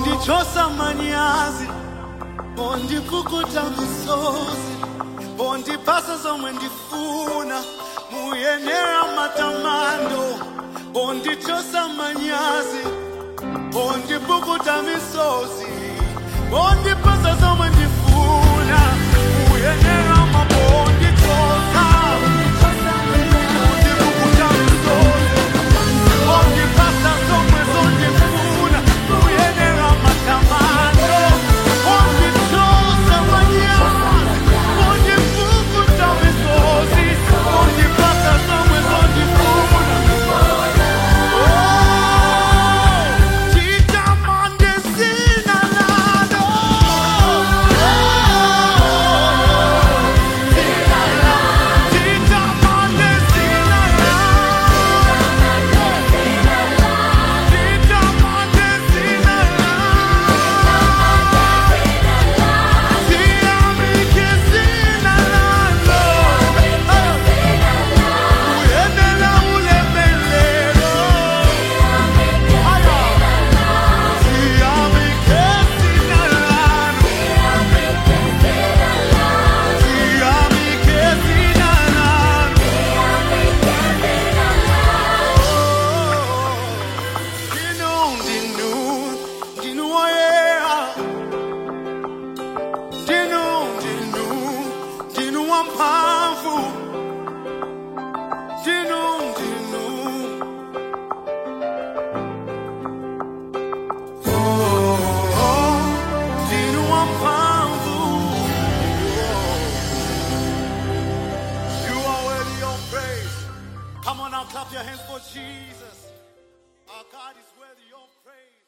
bondichosa manyazi bondipukuta misozi bondipasa zomwe ndifuna muyenera matamando bondichosa manyazi bondipukuta misozi bondipasa zomwe ndifuna muyenera mabondichosa bondipukuta misozi bondipasa zomwe zondifuna muyenera matamando bondichosa manyazi bondipukuta misozi bondipasa zomwe zondifuna Chitamande sina nado. Chitamande sina nado. Chitamande sina nado. Chiamike sina nado. Uyenela ulemelelo. Aya. Dinu, dinu, Dinu wamphamvu. You are worthy of praise. Come on now, clap your hands for Jesus. Our God is worthy of praise.